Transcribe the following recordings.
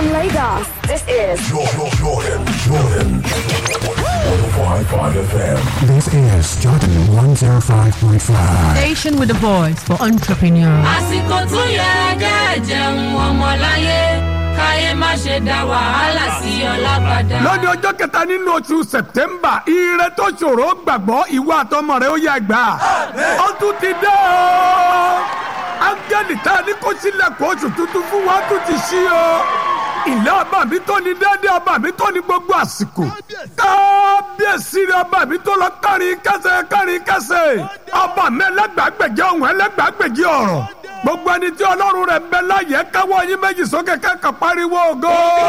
From Lagos, this is Jordan, Jordan, Jordan. 105.5 FM. This is Jordan 105.5. Station with a voice for entrepreneurs. àsìkò tó yẹ kẹ́ jẹun ọmọláyé káyé má ṣe dá wàhálà sí ọlá padà. lọ́dún ọjọ́ kẹta nínú oṣù sẹ̀tẹ́mbà ire tó ṣòro gbàgbọ́ ìwọ àtọmọ rẹ ó yẹ gbà. ó tún ti dé o. áńgẹ́lì tá a ní kó sílẹ̀kùn oṣù tuntun fún wa tún ti ṣí o. ilé ọba mi tó ní déédéé ọba mi tó ní gbogbo àsìkò. kábíyèsí rẹ ọba mi tó lọ kárin kẹsẹ̀ kárin kẹsẹ̀. ọba mi ẹlẹ́gbàgbèjì ọ̀hún ẹlẹ́gbàgbèjì ọ̀rọ̀ gbogbo ẹni tí ọlọ́run rẹ̀ ń bẹ láyé káwọ́ yín méjì sókè kẹ́kọ̀ọ́ pariwo ògo.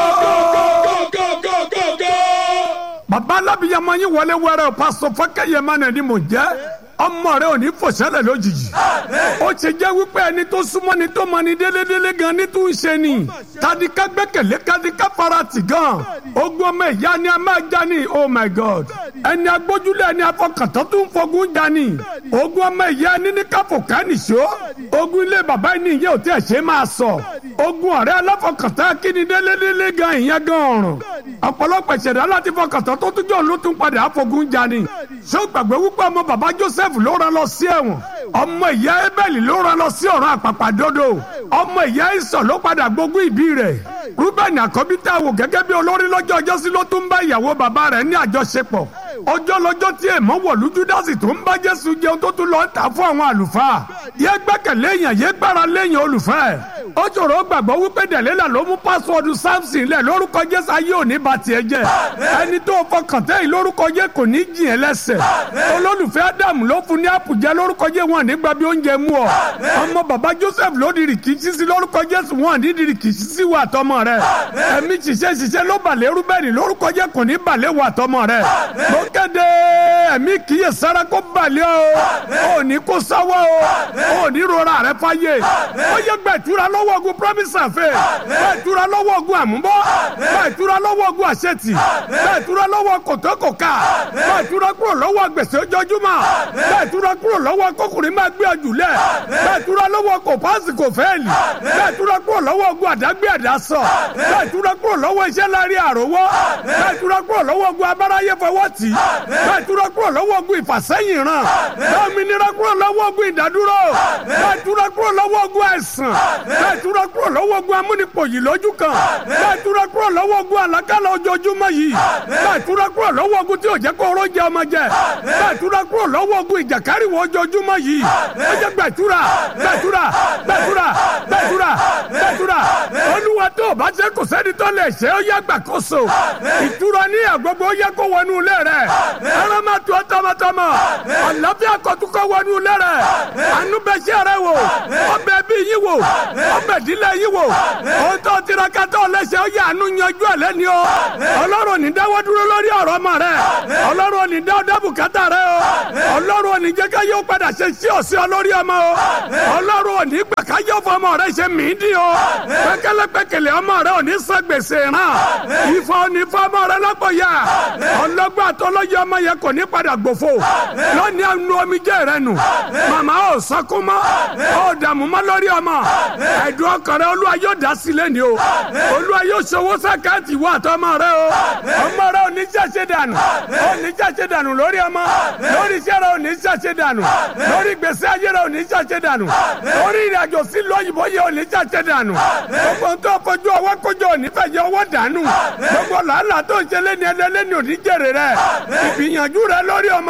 bàbá alábìyamọ yín wọlé wẹrẹ o pásọ fọkẹyẹmọ náà ni mò ń jẹ ọmọ rẹ ò ní fòṣẹlẹ lójijì ó ṣe jẹ́ wípé ẹni tó súnmọ́ ni tó mọ ni délédélé gan ní tó ń ṣe ni tadika gbẹ́kẹ̀lé kadika farati gan ogun ọmọ ìyá ni a máa já ni oh my god ẹni agbójúlé ẹni afọkàntán tó ń fogun já ni ogun ọmọ ìyá ni ní káfọ kánìṣó ogun ilé bàbá ẹni ìyẹn ò tí ẹ ṣe máa sọ ogun ọ̀rẹ́ aláfọkàntán kíni délédélé gan ìyẹn gan ọ̀ràn ọ̀pọ̀lọpọ̀ ìṣẹ̀dá láti fọkàntán tó tún jọ ló tún padà àfogun já ni ṣé o gbàgbé wípé ọmọ bàbá joseph ló rán lọ sí ẹ̀wọ̀n ọmọ ìyá ebeli ló rán lọ sí ọ̀run àpàpàdodo ọmọ ìyá ìsọ̀ ló padà gbógun ìbí rẹ̀ rúbẹ̀nì àkọ́bí tá a wò gẹ́gẹ́ bí olórí lọ́jọ́ ọjọ́ sí ló tún bá ìyàwó bàbá rẹ̀ ní àjọṣepọ̀ ọjọ́ lọ́jọ́ tí èèmọ̀ wọ̀lú júdásì tó ń bá jésù jẹun tó tún lọ ń tà fún àwọn àlùfáà yé gbẹ́kẹ̀lé èèyàn yé gbára léèyàn olùfẹ́ ẹ̀ ó ṣòro gbàgbọ́ wípé dẹ̀lélà ló mú pásíwọ́ọ̀dù samson lẹ̀ lórúkọ jésù ayé òní bá tiẹ̀ jẹ́ ẹni tó fọkàn tẹ́yìn lórúkọ jẹ́ kò ní jìn ẹ́ lẹ́sẹ̀ olólùfẹ́ ádámù ló fún ní àpùjẹ lórúkọ jẹ́ wọn nígbà bí oúnjẹ mú ọ ọmọ bàbá joseph ló di rìkìtì sí lórúkọ jésù wọn ní di rìkìtì sí wà tọmọ rẹ ẹ̀mí ṣiṣẹ́ ṣiṣẹ́ ló balẹ̀ rúbẹ́nì lórúkọ jẹ́ kò ní balẹ̀ wà tọmọ rẹ mo kéde ẹ̀mí kíyè sára kó balẹ̀ o ò ní kó sáwọ́ o ò ní rora rẹ fáyé ó yẹ gbẹ̀tura lọ́wọ́ ogun promise àfẹ́ gbẹ̀tura lọ́wọ́ ogun àmúbọ́ gbẹ̀tura lọ́wọ́ ogun àṣetì gbẹ̀tura lọ́wọ́ kòtókòká gbẹ̀tura kúrò lọ́wọ́ gbèsè ojoojúmọ́ gbẹ̀tura kúrò lọ́wọ́ kókùnrin máa gbé ọjùlẹ̀ gbẹ̀tura lọ́wọ́ kò páàsì kò fẹ́ẹ̀lì gbẹ̀tura kúrò lọ́wọ́ ogun àdágbé àdásọ gbẹ̀tura kúrò lọ́wọ́ iṣẹ́ láàrin àròwọ́ gbẹ̀tura kúrò lọ́wọ́ ogun abáráyé fọwọ́ tì gbẹ̀tura kúrò lọ́wọ́ ogun ìfàsẹ́yìn ràn gbẹ̀mìnira kúrò lọ́wọ́ ogun ìdádúró gbẹ̀tura kúrò lọ́wọ́ ogun àìsàn gbẹ̀tura kúrò lọ́wọ́ ogun amúnipòyì lójú kan gbẹ̀tura kúrò lọ́wọ́ ogun àlákàlà ojoojúmọ́ yìí gbẹ̀tura kúrò lọ́wọ́ ogun tí ò jẹ́ kó orójẹ ọmọ jẹ gbẹ̀tura kúrò lọ́wọ́ ogun ìjàkáriwọ̀ ojoojúmọ́ yìí ó jẹ́ gbẹ̀tura gbẹ̀tura gbẹ̀tura gbẹ̀tura gbẹ̀tura olúwa tó o bá ṣe kò sẹ́ni tó lè ṣe ó yẹ gbàkóso ìtura ní àgbogbo ó yẹ kó wọnú ilé rẹ ẹran máa tó tọmọtọmọ àlàáfíà kọtúkọ wọnú ilé rẹ àánú bẹ ṣe rẹ wò ọbẹ̀ bí yín wò ọbẹ̀ dílé yín wò ohun tó tiraka tó lẹ́sẹ̀ ó yẹ àánú yanjú ẹ̀ lẹ́ni o ọlọ́run ò ní dáwọ́ dúró lórí ọ̀rọ̀ ọmọ rẹ ọlọ́run ò ní dáwọ́ dábùkátà rẹ o ọlọ́run ò ní jẹ́ ká yóò padà ṣe sí ọ̀sẹ̀ olórí ọmọ o ọlọ́run ò ní gbà ká yóò fọ ọmọ rẹ ṣe mí dín o pẹ́kẹ́lẹ́pẹ́kẹ́lẹ́ ọmọ rẹ ò ní san gbèsè ràn ìfọ̀ ò ní fọ ọmọ rẹ lọ́pọ̀ yá ọlọ́gbọ́n àtọ́lọ́yẹ ọmọ yẹn kò ní padà gbòfo lónìí àánú omijé rẹ nù màmá ò sọkún mọ́ ò dààmú mọ́ lórí ọmọ ẹ̀dùn ọkàn rẹ olúwa yóò dá sílẹ̀ ni o olúwa yóò ṣòwò sàkáàtì wà tọmọ rẹ o ọmọ rẹ ò ní ṣàṣẹ dànù ò ní ṣàṣẹ dànù lórí ọmọ lórí iṣẹ́ rẹ ò ní ṣàṣẹ dànù lórí gbèsè ayé rẹ ò ní ṣàṣẹ dànù lórí ìrìnàjò sí lóyìnbó yẹ ò ní ṣàṣẹ dànù gbogbo tó fojú ọwọ́ kójọ ò ní fẹ́ yẹ ọwọ́ dànù gbogbo làálàá tó ń ṣe lẹ́ni ẹlẹ́ni ò ní jèrè rẹ ìgbìyànjú rẹ lórí ọmọ